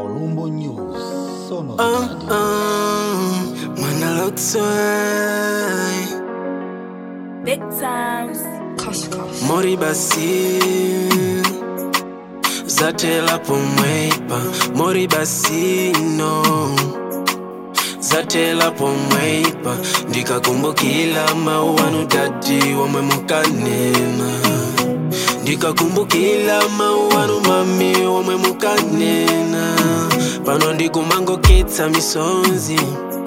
Molumbo News, sono Uh, Vidadi. uh, Manalotsai Big times. Mori basi Zatela pomwepa Mori basi no Zatela pomwepa Ndikakumbukila mauanu dadi wamwe mukanena ndikakumbukila mauanu mami wamwe mukanena pano ndikumangoketsa misonzi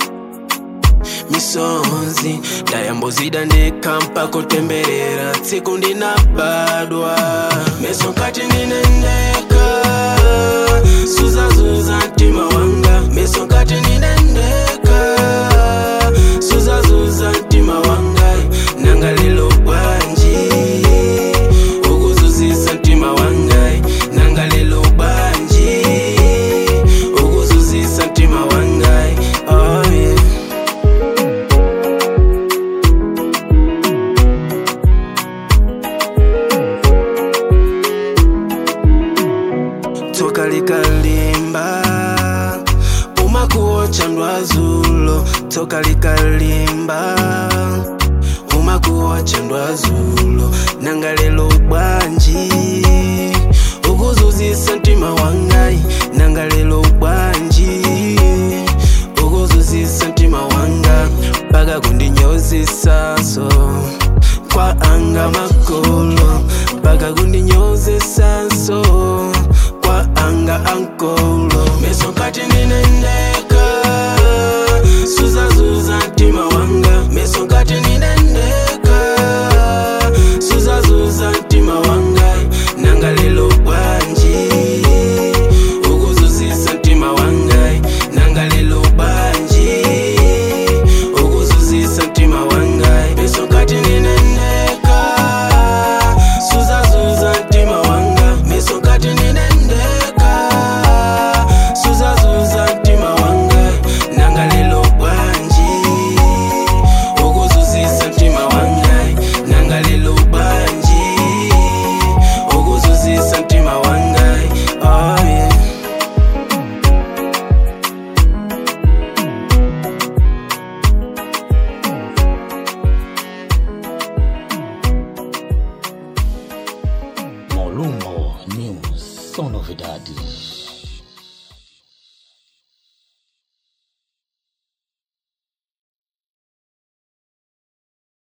misonzi ndayambozida ndekhampa kutemberera tsiku ndinabadwa meso nkati ndinendeka suzazuza mtima wanga meso nkati ndinendeka suzazuza mtima wanga nanga lelo bwanji ukuzuzisa mtima wanga nanga lelo bwanji ukuzuzisa mtima wanga oh yeah. tsoka likalimba umakuocha ndwazulo tsoka likalimba umakuocha ndwazulo nanga lelo bwanji ukuzuzisa mtima wangai nanga lelo bwanji ukuzuzisa mtima wanga mpaka kundinyozisaso kwa anga makolo mpaka kundinyozisaso kwa anga ankolo meso nkati ninendeka suzazuza mtima wanga meso nkati ninendeka suzazuza mtima wanga nanga lelo bwanji ukuzuzisa mtima wanga nanga lelo bwanji ukuzuzisa mtima wanga meso nkati ninendeka suzazuza mtima wanga meso nkati ninendeka suzazuza mtima wanga nanga lelo bwanji ukuzuzisa mtima wanga nanga lelo bwanji ukuzuzisa mtima wanga oh yeah. Molumbo News, sono Vidadi.